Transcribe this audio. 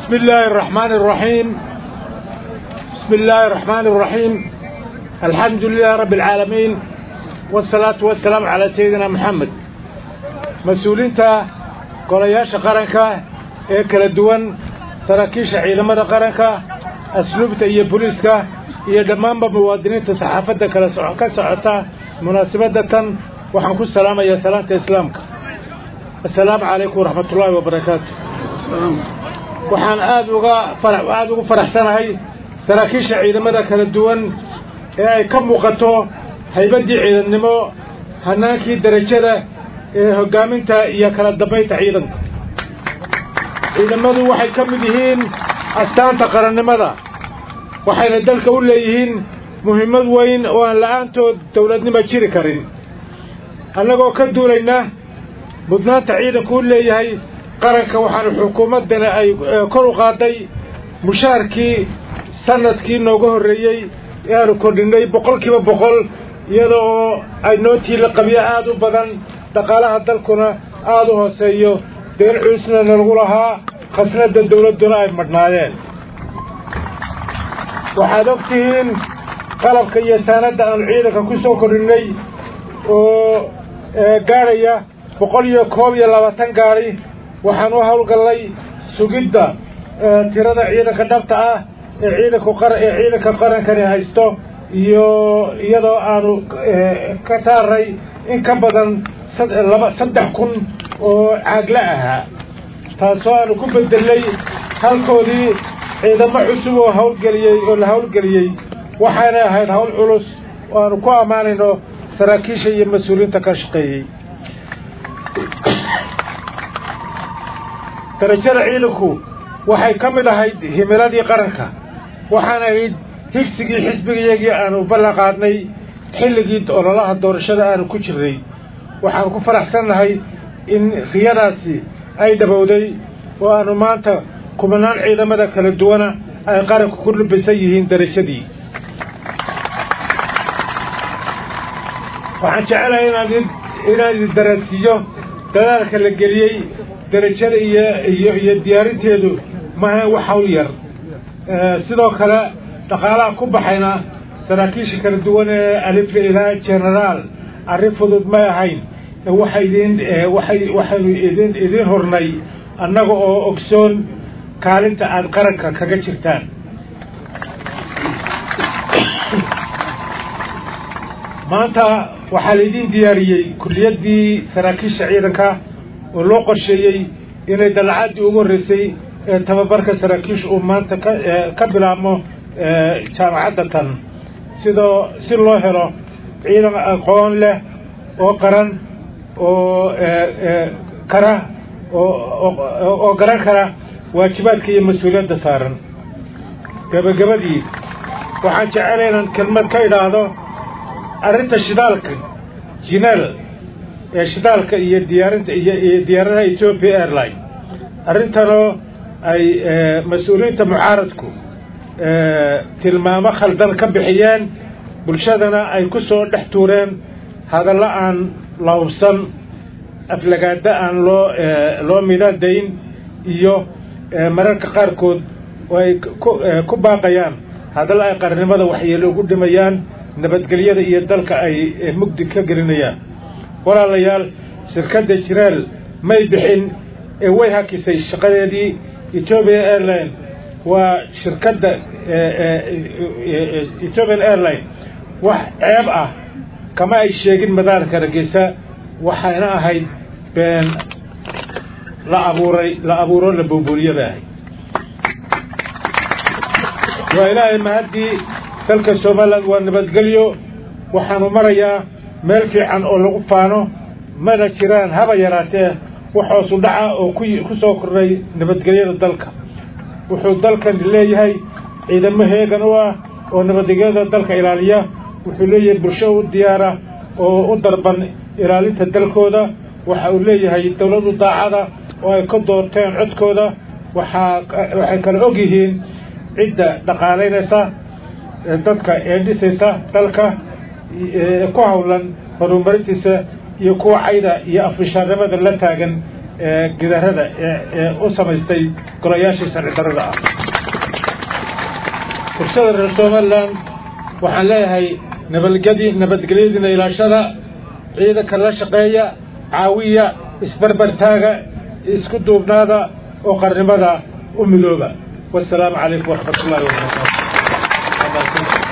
بسم الله الرحمن الرحيم بسم الله الرحمن الرحيم الحمد لله رب العالمين والصلاة والسلام على سيدنا محمد مسؤولينتا golayaasha qaranka ee kala duwan saraakiisha ciidamada qaranka asluubta iyo booliiska iyo dhammaanba muwaadiniinta saxaafadda kala ka socota munaasabadda tan waxaan ku salaamayaa salaanta islaamka assalaamu calaykum waraxmatullaahi wabarakaatu waxaan aad uga aada ugu faraxsanahay saraakiisha ciidamada kala duwan ee ay ka muuqato haybaddii ciidannimo hannaankii derajada ee hoggaaminta iyo kala dambaynta ciidanka ciidamadu waxay ka mid yihiin astaanta qarannimada waxayna dalka u leeyihiin muhiimad weyn oo aan la'aantood dawladnimo jiri karin annagoo ka duulayna mudnaanta ciidanku u leeyahay qaranka waxaanu xukuumaddana ay kor u qaaday mushaarkii sanadkii nooga horreeyey ee aanu kordhinnay boqolkiiba boqol iyada oo ay nootii la qabyo aad u badan dhaqaalaha dalkuna aada u hooseeyo deen cuusna nalagu lahaa khasnadda dawladduna ay madhnaayeen waxaad og tihiin qalabka iyo saanadda aanu ciidanka ku soo kordhinnay oo gaadhaya boqol iyo koob iyo labaatan gaadhi waxaan u howlgallay sugidda tirada ciidanka dhabta ah ee ciidanku ee ciidanka qarankani haysto iyo iyadoo aanu ka saaray in ka badan laba saddex kun oo caagla ahaa taasoo aanu ku bedelnay halkoodii ciidamo cusub oo hawlgeliyey oo la hawlgeliyey waxaanay ahayd hawl culus oo aanu ku ammaanayno saraakiisha iyo mas-uuliyiinta ka shaqeeyey darajada ciidanku waxay ka mid ahayd himiladii qaranka waxaana ahayd higsigii xisbigayagii aanu ballan qaadnay xilligii ololaha doorashada aanu ku jirnay waxaan ku faraxsannahay in riyadaasi ay dhabowday oo aanu maanta kumanaan ciidamada kala duwana ay qaranku ku lubisan yihiin darajadii waxaan jecelahay inaan inaan idin darasiiyo dadaalka la geliyey darajada iyo iyo iyo diyaarinteedu maahayn wax hawl yar sidoo kale dhaqaalaha ku baxayna saraakiisha kala duwan ee alifla ilaa genaraal arrin fudud may ahayn waxay idin waxay waxaynu idin idiin hornay annaga oo ogsoon kaalinta aad qaranka kaga jirtaan maanta waxaa laydin diyaariyey kulliyaddii saraakiisha ciidanka oo loo qorsheeyey inay dalacaddii ugu horreysay ee tababarka saraakiisha uu maanta ka ka bilaabmo jaamacadda tan sidoo si loo helo ciidan aqoon leh oo qaran oo kara oo garan kara waajibaadka iyo mas-uuliyadda saaran gebagabadii waxaan jecelahay inaan kelmad ka idhaahdo arrinta shidaalka jineel ee shidaalka iyo diyaarinta iyo diyaaradaha ethiopia airline arrintanoo ay mas-uuliyiinta mucaaradku tilmaamo khaldan ka bixiyeen bulshadana ay ku soo dhex tuureen hadallo aan lahubsan aflagaada aan loo loo midaadayn iyo mararka qaarkood oo ay ku baaqayaan hadallo ay qarnimada waxyeelo ugu dhimayaan nabadgelyada iyo dalka ay mugdi ka gelinayaan walaalayaal shirkadda jiraal may bixin ee way hakisay shaqadeedii ethiopian airline waa shirkadda ethiopian airline wax ceeb ah kama ay sheegin madaarka hargeysa waxayna ahayd been la abuuray la abuuro la booboolyada ahayd waa ilaahay mahaddii dalka somalilan waa nabadgelyo waxaanu marayaa meel fiican oo lagu faano mana jiraan haba yaraatee wax hoosu dhaca oo ku soo kordhay nabadgelyada dalka wuxuu dalkan leeyahay ciidamo heegan u ah oo nabadgelyada dalka ilaaliya wuxuu leeyahay bulsho u diyaara oo u darban ilaalinta dalkooda waxa uu leeyahay dawladu daacada oo ay ka doorteen codkooda waxaa waxay kala og yihiin cidda dhaqaalaynaysa dadka ee dhisaysa dalka ku hawlan horumarintiisa iyo kuwa cayda iyo afrishaarnimada la taagan gidarada ee u samaystay golayaashii sharci darrada ah bulshada reer somalilan waxaan leeyahay nabadgedi nabadgelyadiina ilaashada ciidanka la shaqeeya caawiya isbarbartaaga isku duubnaada oo qarnimada u midooba wasalaamu calaykum waraxmat ullahi wabarakaatu